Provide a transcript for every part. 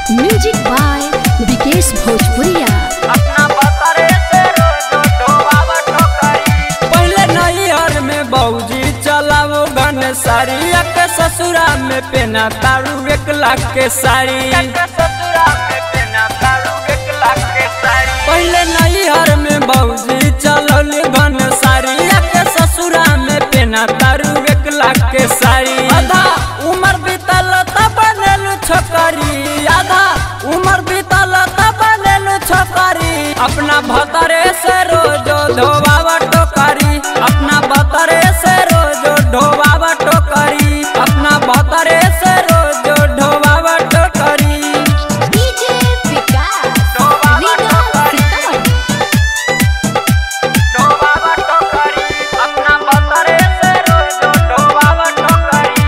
music by Vikesh भोजपुरिया अपना बतरे से रोज ढोबावा टोकरी पहले नैहर में बौजी चलावो गन साड़ी के ससुरा में पेना तारू एक लाख के साड़ी ससुरा में पेना तारू एक लाख के साड़ी पहले नैहर में बौजी चलल गन साड़ी के ससुरा में पेना तारू एक लाख के साड़ी आधा उम्र बीतल तब बनेलू छोकरी आधा उम्र बीतल तब बनेलू छोकरी अपना भतरे से रोज धोबावा टोकरी अपना भतरे से रोज ढोबावा टोकरी अपना भतरे से रोज ढोबावा टोकरी डीजे विकास ढोबावा टोकरी सीतामढ़ी ढोबावा टोकरी अपना भतरे से रोज ढोबावा टोकरी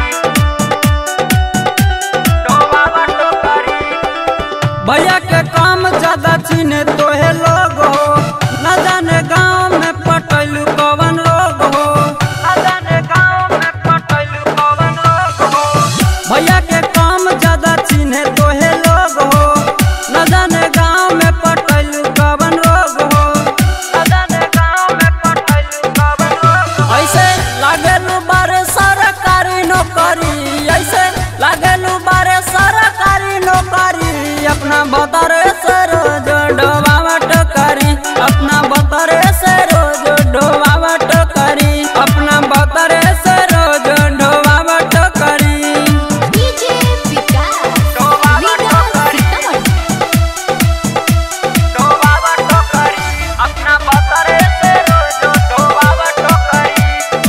ढोबावा टोकरी भैया के काम ज्यादा चीने तोहे लोग हो न जाने गाँव में पटैलू कवन लोग हो न जाने गाँव में पटैलू कवन लोग हो भैया के काम ज्यादा चीने तोहे लोग हो न जाने गाँव में पटैलू कवन लोग हो न जाने गाँव में पटैलू कवन लोग हो ऐसे लागेलू बारे सरकारी नौकरी ऐसे लागेलू बारे सरकारी नौकरी अपना बतरे से रोज डोबावा टोकरी अपना बतरे से रोज डोबावा टोकरी अपना बतरे से रोज डोबावा टोकरी डीजे विकास ढोबावा टोकरी सीतामढ़ी ढोबावा टोकरी अपना बतरे से रोज ढोबावा टोकरी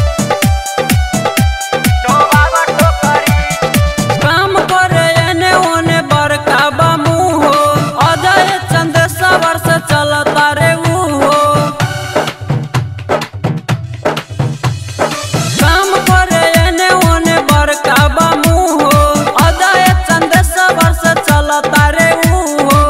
ढोबावा टोकरी काम करे एने ओने बड़का बामू हो अजय चंद सवर से चलता रे ऊ हो काम करे एने ओने बड़का बामू हो अजय चंद सवर से चलता रे ऊ हो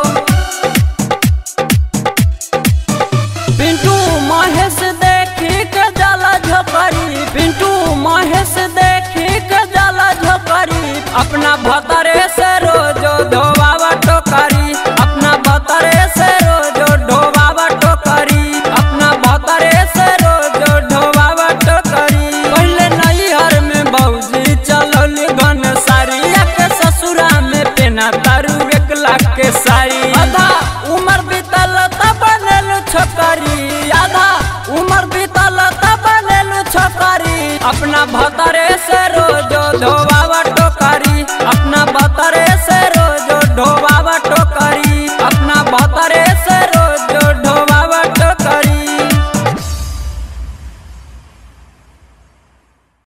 पिंटू महेश देखी के जाला झोपड़ी पिंटू महेश देखी के जाला झोपड़ी अपना भतरे से रोज ढोबावा टोकरी अपना भतरे से रोज ढोबावा टोकरी अपना भतरे से रोज ढोबावा टोकरी पहले नैहर में बौजी चलल गन साड़ी के ससुरा में पेना तारू एक लाख के साड़ी आधा उम्र बीतल तब बनेलू छोकरी आधा उम्र बीतल तब बनेलू छोकरी अपना भतर